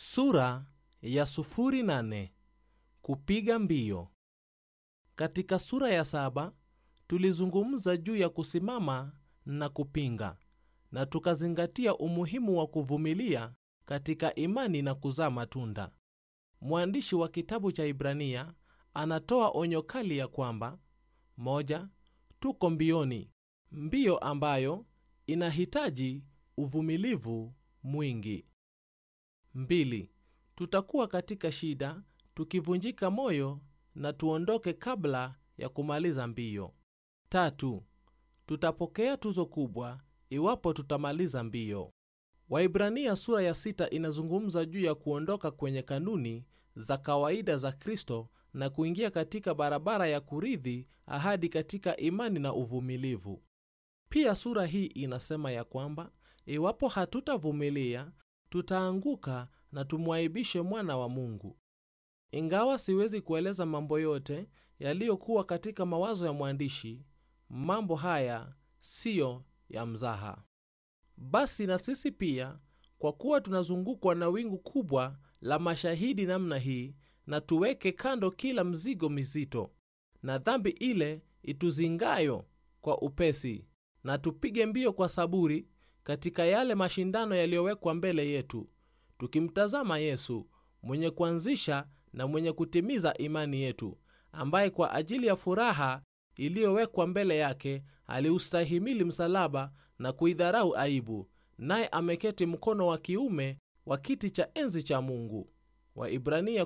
Sura ya sufuri nane. Kupiga mbio. Katika sura ya saba tulizungumza juu ya kusimama na kupinga, na tukazingatia umuhimu wa kuvumilia katika imani na kuzaa matunda. Mwandishi wa kitabu cha Ibrania anatoa onyo kali ya kwamba moja, tuko mbioni, mbio ambayo inahitaji uvumilivu mwingi. Mbili, tutakuwa katika shida tukivunjika moyo na tuondoke kabla ya kumaliza mbio. Tatu, tutapokea tuzo kubwa iwapo tutamaliza mbio. Waibrania sura ya sita inazungumza juu ya kuondoka kwenye kanuni za kawaida za Kristo na kuingia katika barabara ya kurithi ahadi katika imani na uvumilivu. Pia sura hii inasema ya kwamba iwapo hatutavumilia tutaanguka na tumwaibishe mwana wa Mungu. Ingawa siwezi kueleza mambo yote yaliyokuwa katika mawazo ya mwandishi, mambo haya siyo ya mzaha. Basi na sisi pia, kwa kuwa tunazungukwa na wingu kubwa la mashahidi namna hii, na tuweke kando kila mzigo mizito na dhambi ile ituzingayo kwa upesi, na tupige mbio kwa saburi katika yale mashindano yaliyowekwa mbele yetu, tukimtazama Yesu mwenye kuanzisha na mwenye kutimiza imani yetu, ambaye kwa ajili ya furaha iliyowekwa mbele yake aliustahimili msalaba na kuidharau aibu, naye ameketi mkono wa kiume wa kiti cha enzi cha Mungu. Waibrania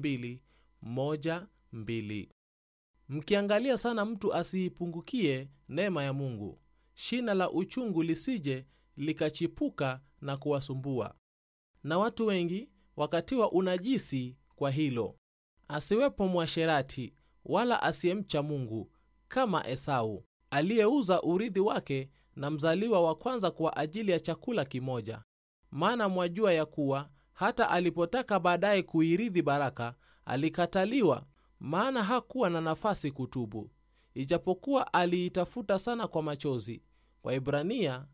12:1-2. Mkiangalia sana mtu asiipungukie neema ya Mungu, shina la uchungu lisije likachipuka na kuwasumbua. Na watu wengi wakatiwa unajisi kwa hilo. Asiwepo mwasherati wala asiyemcha Mungu kama Esau aliyeuza urithi wake na mzaliwa wa kwanza kwa ajili ya chakula kimoja. Maana mwajua ya kuwa hata alipotaka baadaye kuirithi baraka alikataliwa, maana hakuwa na nafasi kutubu, ijapokuwa aliitafuta sana kwa machozi. Waibrania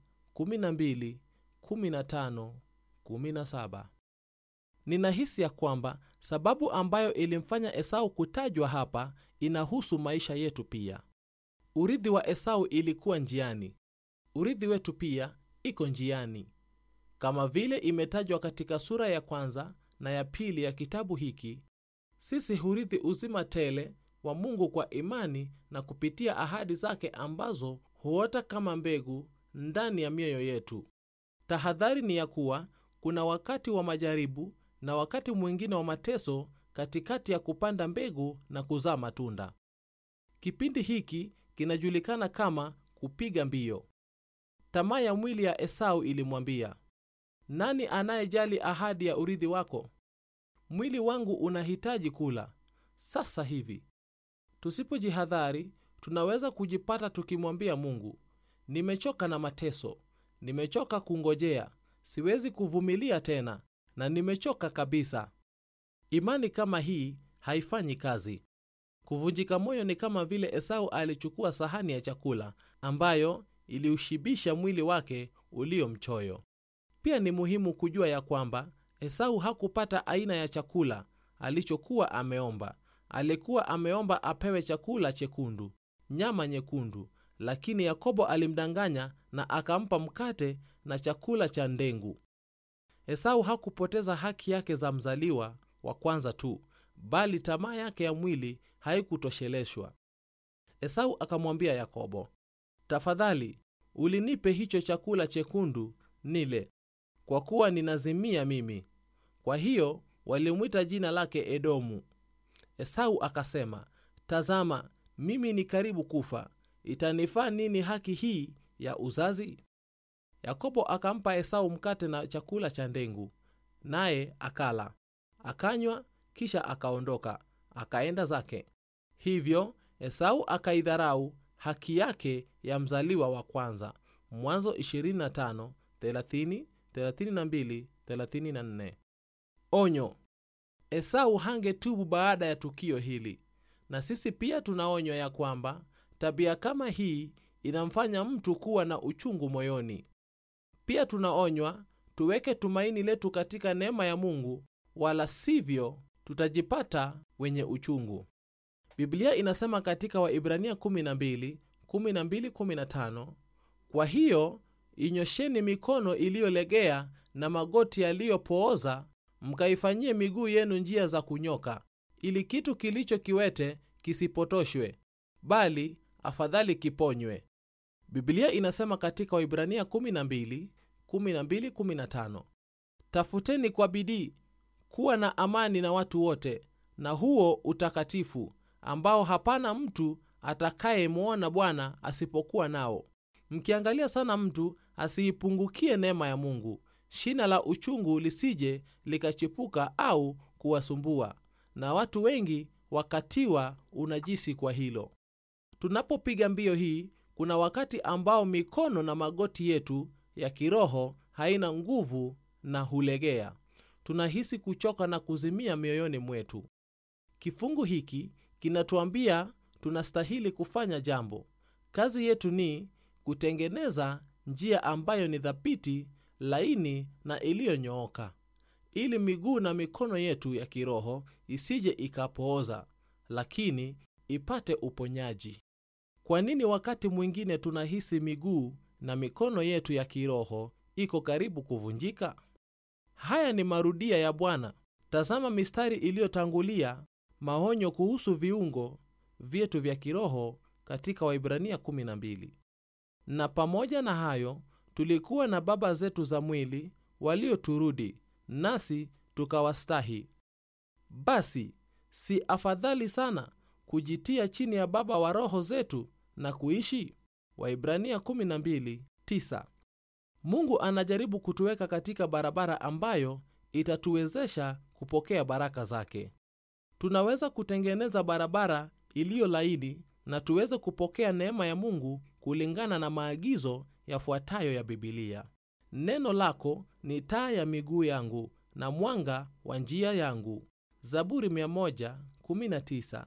12:15-17. Ninahisi ya kwamba sababu ambayo ilimfanya Esau kutajwa hapa inahusu maisha yetu pia. Urithi wa Esau ilikuwa njiani, urithi wetu pia iko njiani. Kama vile imetajwa katika sura ya kwanza na ya pili ya kitabu hiki, sisi hurithi uzima tele wa Mungu kwa imani na kupitia ahadi zake ambazo huota kama mbegu ndani ya mioyo yetu. Tahadhari ni ya kuwa kuna wakati wa majaribu na wakati mwingine wa mateso katikati ya kupanda mbegu na kuzaa matunda. Kipindi hiki kinajulikana kama kupiga mbio. Tamaa ya mwili ya Esau ilimwambia, nani anayejali ahadi ya urithi wako? Mwili wangu unahitaji kula sasa hivi. Tusipojihadhari, tunaweza kujipata tukimwambia Mungu, nimechoka na mateso, nimechoka kungojea, siwezi kuvumilia tena na nimechoka kabisa. Imani kama hii haifanyi kazi. Kuvunjika moyo ni kama vile Esau alichukua sahani ya chakula ambayo iliushibisha mwili wake ulio mchoyo. Pia ni muhimu kujua ya kwamba Esau hakupata aina ya chakula alichokuwa ameomba. Alikuwa ameomba apewe chakula chekundu, nyama nyekundu, lakini Yakobo alimdanganya na akampa mkate na chakula cha ndengu. Esau hakupoteza haki yake za mzaliwa wa kwanza tu, bali tamaa yake ya mwili haikutosheleshwa. Esau akamwambia Yakobo, tafadhali ulinipe hicho chakula chekundu nile, kwa kuwa ninazimia mimi. Kwa hiyo walimwita jina lake Edomu. Esau akasema, tazama, mimi ni karibu kufa, itanifaa nini haki hii ya uzazi? Yakobo akampa Esau mkate na chakula cha ndengu, naye akala, akanywa, kisha akaondoka, akaenda zake. Hivyo Esau akaidharau haki yake ya mzaliwa wa kwanza. Mwanzo 25, 30, 32, 34. Onyo: Esau hangetubu baada ya tukio hili, na sisi pia tunaonywa ya kwamba tabia kama hii inamfanya mtu kuwa na uchungu moyoni. Pia tunaonywa tuweke tumaini letu katika neema ya Mungu wala sivyo tutajipata wenye uchungu. Biblia inasema katika Waibrania 12, 12, 15, kwa hiyo inyosheni mikono iliyolegea na magoti yaliyopooza, mkaifanyie miguu yenu njia za kunyoka, ili kitu kilicho kiwete kisipotoshwe, bali afadhali kiponywe. Biblia inasema katika Waibrania 12, 12, 15, tafuteni kwa bidii kuwa na amani na watu wote, na huo utakatifu ambao hapana mtu atakayemwona Bwana asipokuwa nao, mkiangalia sana mtu asiipungukie neema ya Mungu, shina la uchungu lisije likachipuka au kuwasumbua, na watu wengi wakatiwa unajisi kwa hilo. Tunapopiga mbio hii, kuna wakati ambao mikono na magoti yetu ya kiroho haina nguvu na hulegea. Tunahisi kuchoka na kuzimia mioyoni mwetu. Kifungu hiki kinatuambia tunastahili kufanya jambo. Kazi yetu ni kutengeneza njia ambayo ni thabiti, laini na iliyonyooka, ili miguu na mikono yetu ya kiroho isije ikapooza, lakini ipate uponyaji. Kwa nini wakati mwingine tunahisi miguu na mikono yetu ya kiroho iko karibu kuvunjika? Haya ni marudia ya Bwana. Tazama mistari iliyotangulia, maonyo kuhusu viungo vyetu vya kiroho katika Waibrania 12. Na pamoja na hayo, tulikuwa na baba zetu za mwili walioturudi, nasi tukawastahi. Basi si afadhali sana kujitia chini ya baba wa roho zetu na kuishi? Waibrania 12:9. Mungu anajaribu kutuweka katika barabara ambayo itatuwezesha kupokea baraka zake. Tunaweza kutengeneza barabara iliyo laini na tuweze kupokea neema ya Mungu kulingana na maagizo yafuatayo ya Biblia. Neno lako ni taa ya miguu yangu na mwanga wa njia yangu. Zaburi 119,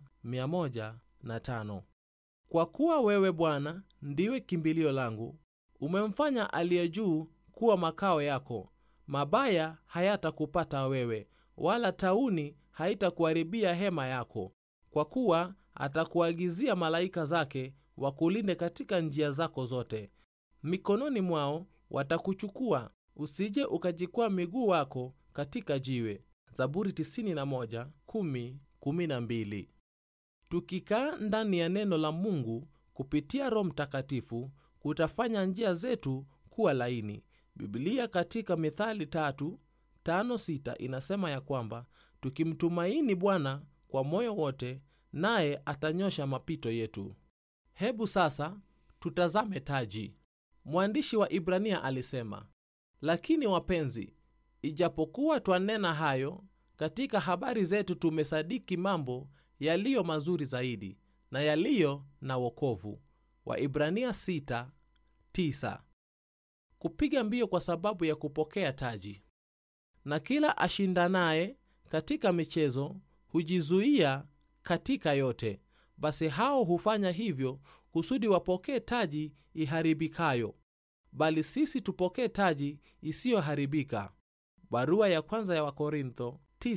105. Kwa kuwa wewe Bwana ndiwe kimbilio langu, umemfanya aliye juu kuwa makao yako. Mabaya hayatakupata wewe, wala tauni haitakuharibia hema yako, kwa kuwa atakuagizia malaika zake wakulinde katika njia zako zote. Mikononi mwao watakuchukua, usije ukajikwaa miguu wako katika jiwe. Zaburi 91, 10, 12. Tukikaa ndani ya neno la Mungu kupitia Roho Mtakatifu kutafanya njia zetu kuwa laini. Biblia katika Mithali tatu tano sita inasema ya kwamba tukimtumaini Bwana kwa moyo wote, naye atanyosha mapito yetu. Hebu sasa tutazame taji. Mwandishi wa Ibrania alisema, lakini wapenzi, ijapokuwa twanena hayo, katika habari zetu tumesadiki mambo yaliyo mazuri zaidi na yaliyo na wokovu. Waibrania 6:9. Kupiga mbio kwa sababu ya kupokea taji. Na kila ashindanaye katika michezo hujizuia katika yote. Basi hao hufanya hivyo kusudi wapokee taji iharibikayo, bali sisi tupokee taji isiyoharibika. Barua ya kwanza ya Wakorintho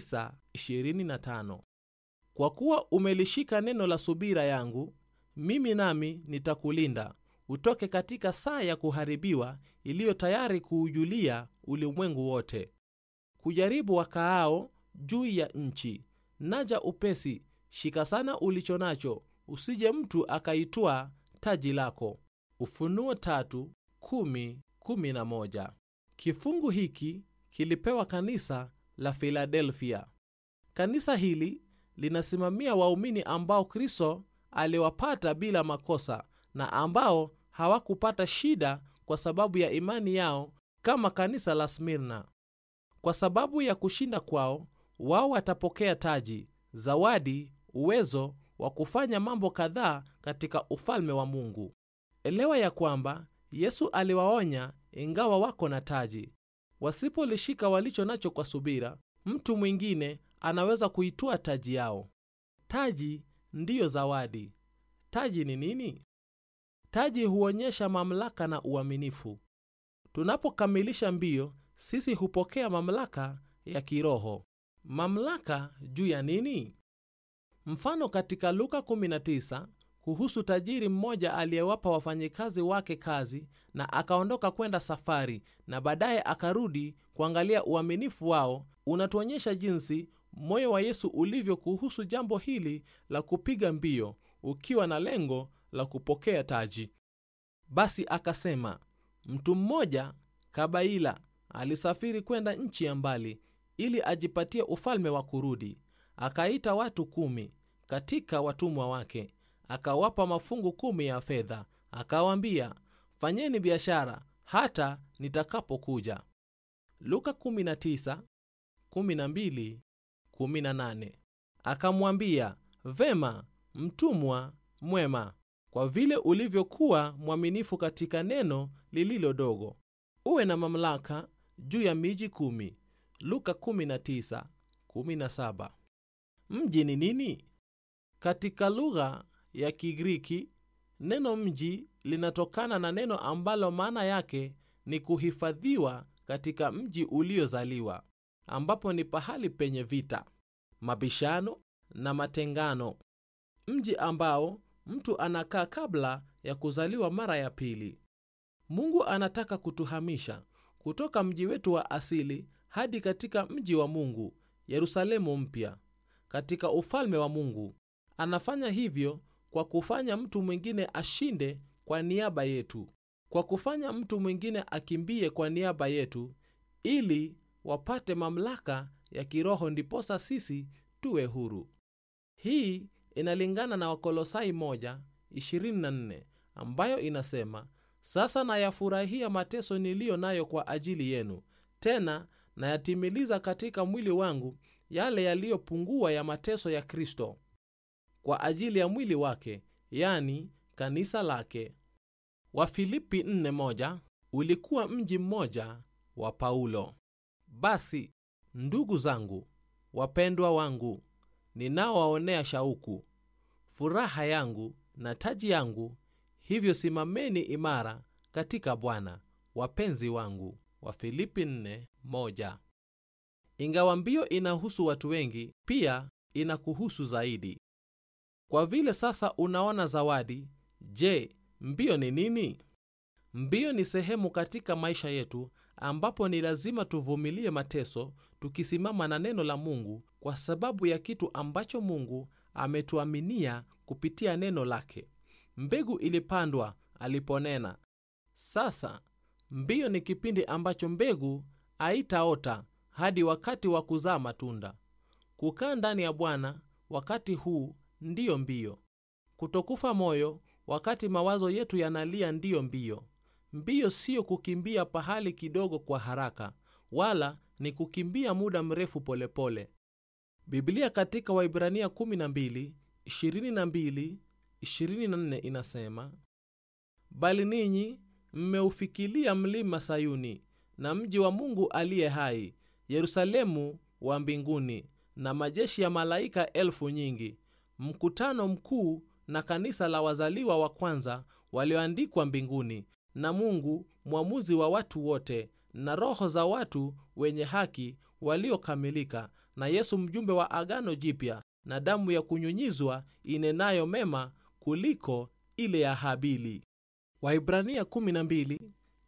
9:25. Kwa kuwa umelishika neno la subira yangu, mimi nami nitakulinda utoke katika saa ya kuharibiwa iliyo tayari kuujulia ulimwengu wote. Kujaribu wakaao juu ya nchi. Naja upesi, shika sana ulicho nacho, usije mtu akaitwaa taji lako. Ufunuo tatu, kumi, kumi na moja. Kifungu hiki kilipewa kanisa la Filadelfia. Kanisa hili linasimamia waumini ambao Kristo aliwapata bila makosa na ambao hawakupata shida kwa sababu ya imani yao kama kanisa la Smirna. Kwa sababu ya kushinda kwao, wao watapokea taji, zawadi, uwezo wa kufanya mambo kadhaa katika ufalme wa Mungu. Elewa ya kwamba Yesu aliwaonya ingawa wako na taji. Wasipolishika walicho nacho kwa subira, mtu mwingine anaweza kuitwaa taji yao. Taji ndiyo zawadi. Taji ni nini? Taji huonyesha mamlaka na uaminifu. Tunapokamilisha mbio, sisi hupokea mamlaka ya kiroho. mamlaka juu ya nini? Mfano katika Luka 19 kuhusu tajiri mmoja aliyewapa wafanyikazi wake kazi na akaondoka kwenda safari na baadaye akarudi kuangalia uaminifu wao, unatuonyesha jinsi moyo wa Yesu ulivyo kuhusu jambo hili la kupiga mbio ukiwa na lengo la kupokea taji. Basi akasema, mtu mmoja kabaila alisafiri kwenda nchi ya mbali ili ajipatie ufalme wa kurudi. Akaita watu kumi katika watumwa wake, akawapa mafungu kumi ya fedha, akawaambia, fanyeni biashara hata nitakapokuja. Luka 19, 12, 18. Akamwambia, vema, mtumwa mwema, kwa vile ulivyokuwa mwaminifu katika neno lililo dogo, uwe na mamlaka juu ya miji kumi. Luka 19, 17. Mji ni nini? Katika lugha ya Kigiriki, neno mji linatokana na neno ambalo maana yake ni kuhifadhiwa katika mji uliozaliwa, ambapo ni pahali penye vita, mabishano na matengano. Mji ambao mtu anakaa kabla ya kuzaliwa mara ya pili. Mungu anataka kutuhamisha kutoka mji wetu wa asili hadi katika mji wa Mungu, Yerusalemu mpya, katika ufalme wa Mungu. Anafanya hivyo kwa kufanya mtu mwingine ashinde kwa niaba yetu, kwa kufanya mtu mwingine akimbie kwa niaba yetu, ili wapate mamlaka ya kiroho, ndiposa sisi tuwe huru. Hii inalingana na Wakolosai 1:24 ambayo inasema, sasa nayafurahia mateso niliyo nayo kwa ajili yenu, tena nayatimiliza katika mwili wangu yale yaliyopungua ya mateso ya Kristo kwa ajili ya mwili wake, yani kanisa lake. Wafilipi 4:1 ulikuwa mji mmoja wa Paulo. Basi ndugu zangu wapendwa wangu, ninaowaonea shauku, furaha yangu na taji yangu, hivyo simameni imara katika Bwana, wapenzi wangu. Wafilipi 4:1. Ingawa mbio inahusu watu wengi, pia inakuhusu zaidi. Kwa vile sasa unaona zawadi, je, mbio ni nini? Mbio ni sehemu katika maisha yetu ambapo ni lazima tuvumilie mateso tukisimama na neno la Mungu kwa sababu ya kitu ambacho Mungu ametuaminia kupitia neno lake. Mbegu ilipandwa aliponena. Sasa mbio ni kipindi ambacho mbegu haitaota hadi wakati wa kuzaa matunda. Kukaa ndani ya Bwana wakati huu ndiyo mbio. Kutokufa moyo wakati mawazo yetu yanalia ndiyo mbio. Mbio siyo kukimbia pahali kidogo kwa haraka, wala ni kukimbia muda mrefu polepole pole. Biblia katika Waibrania 12, 22, 24 inasema, bali ninyi mmeufikilia mlima Sayuni na mji wa Mungu aliye hai, Yerusalemu wa mbinguni, na majeshi ya malaika elfu nyingi, mkutano mkuu na kanisa la wazaliwa wa kwanza walioandikwa mbinguni, na Mungu mwamuzi wa watu wote, na roho za watu wenye haki waliokamilika, na Yesu mjumbe wa agano jipya, na damu ya kunyunyizwa inenayo mema kuliko ile ya Habili. Waibrania 12,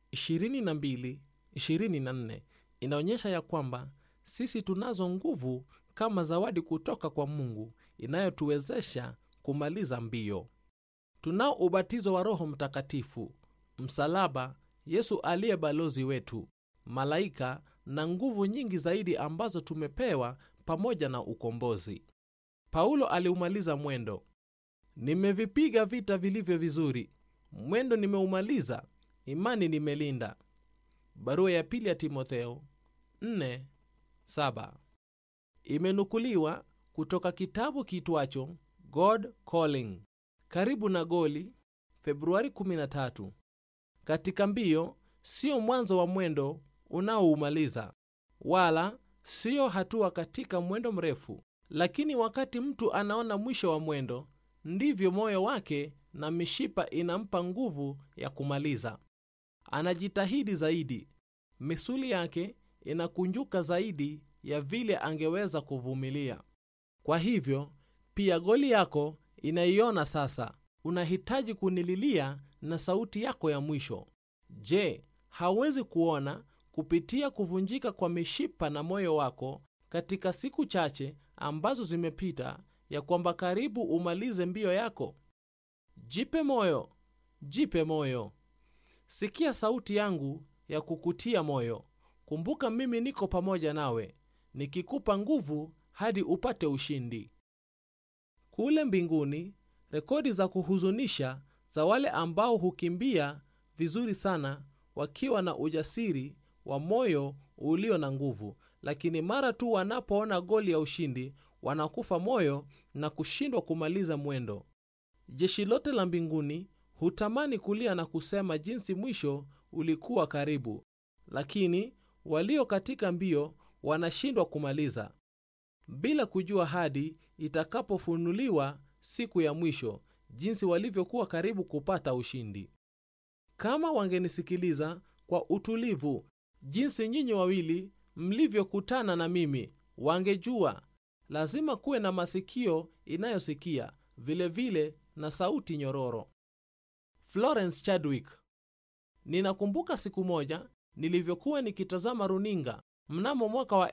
22, 24 inaonyesha ya kwamba sisi tunazo nguvu kama zawadi kutoka kwa Mungu inayotuwezesha kumaliza mbio. Tunao ubatizo wa Roho Mtakatifu, msalaba, Yesu aliye balozi wetu, malaika na nguvu nyingi zaidi ambazo tumepewa pamoja na ukombozi. Paulo aliumaliza mwendo. Nimevipiga vita vilivyo vizuri, mwendo nimeumaliza, imani nimelinda. Barua ya pili ya Timotheo 4:7 imenukuliwa kutoka kitabu kitwacho God Calling, karibu na goli, Februari 13. Katika mbio sio mwanzo wa mwendo unaoumaliza, wala siyo hatua katika mwendo mrefu, lakini wakati mtu anaona mwisho wa mwendo, ndivyo moyo wake na mishipa inampa nguvu ya kumaliza. Anajitahidi zaidi, misuli yake inakunjuka zaidi ya vile angeweza kuvumilia. Kwa hivyo pia goli yako inaiona sasa. Unahitaji kunililia na sauti yako ya mwisho. Je, hauwezi kuona kupitia kuvunjika kwa mishipa na moyo wako katika siku chache ambazo zimepita ya kwamba karibu umalize mbio yako? Jipe moyo, jipe moyo. Sikia sauti yangu ya kukutia moyo. Kumbuka mimi niko pamoja nawe, nikikupa nguvu hadi upate ushindi. Kule mbinguni, rekodi za kuhuzunisha za wale ambao hukimbia vizuri sana wakiwa na ujasiri wa moyo ulio na nguvu, lakini mara tu wanapoona goli ya ushindi wanakufa moyo na kushindwa kumaliza mwendo. Jeshi lote la mbinguni hutamani kulia na kusema jinsi mwisho ulikuwa karibu, lakini walio katika mbio wanashindwa kumaliza, bila kujua hadi itakapofunuliwa siku ya mwisho jinsi walivyokuwa karibu kupata ushindi. Kama wangenisikiliza kwa utulivu jinsi nyinyi wawili mlivyokutana na mimi, wangejua. Lazima kuwe na masikio inayosikia vilevile vile na sauti nyororo. Florence Chadwick. Ninakumbuka siku moja nilivyokuwa nikitazama runinga mnamo mwaka wa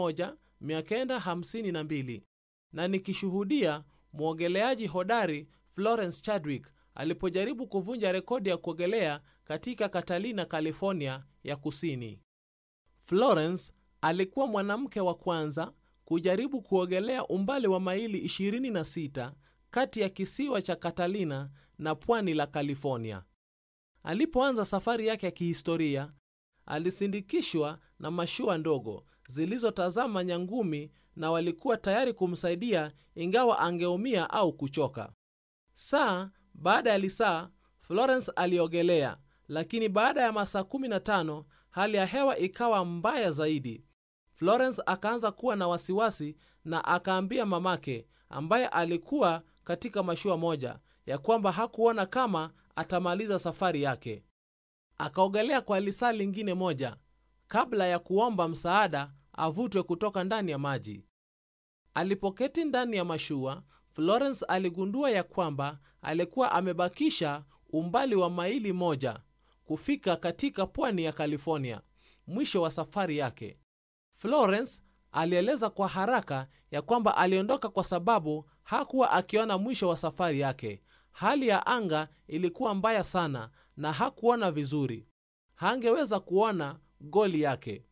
1952 na nikishuhudia mwogeleaji hodari Florence Chadwick alipojaribu kuvunja rekodi ya kuogelea katika Catalina, California ya kusini. Florence alikuwa mwanamke wa kwanza kujaribu kuogelea umbali wa maili 26 kati ya kisiwa cha Catalina na pwani la California. Alipoanza safari yake ya kihistoria, alisindikishwa na mashua ndogo zilizotazama nyangumi na walikuwa tayari kumsaidia ingawa angeumia au kuchoka. Saa baada ya lisaa, Florence aliogelea, lakini baada ya masaa 15 hali ya hewa ikawa mbaya zaidi. Florence akaanza kuwa na wasiwasi na akaambia mamake ambaye alikuwa katika mashua moja ya kwamba hakuona kama atamaliza safari yake. Akaogelea kwa lisaa lingine moja kabla ya kuomba msaada avutwe kutoka ndani ya maji. Alipoketi ndani ya mashua, Florence aligundua ya kwamba alikuwa amebakisha umbali wa maili moja kufika katika pwani ya California, mwisho wa safari yake. Florence alieleza kwa haraka ya kwamba aliondoka kwa sababu hakuwa akiona mwisho wa safari yake. Hali ya anga ilikuwa mbaya sana na hakuona vizuri, hangeweza kuona goli yake.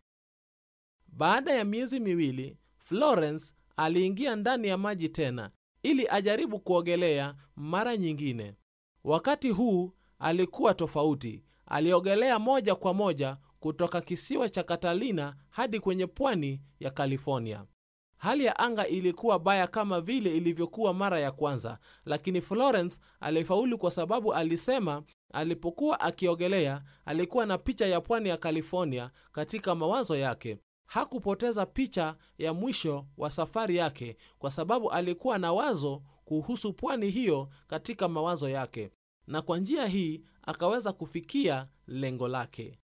Baada ya miezi miwili, Florence aliingia ndani ya maji tena ili ajaribu kuogelea mara nyingine. Wakati huu alikuwa tofauti. Aliogelea moja kwa moja kutoka kisiwa cha Catalina hadi kwenye pwani ya California. Hali ya anga ilikuwa baya kama vile ilivyokuwa mara ya kwanza, lakini Florence alifaulu kwa sababu alisema alipokuwa akiogelea alikuwa na picha ya pwani ya California katika mawazo yake. Hakupoteza picha ya mwisho wa safari yake kwa sababu alikuwa na wazo kuhusu pwani hiyo katika mawazo yake, na kwa njia hii akaweza kufikia lengo lake.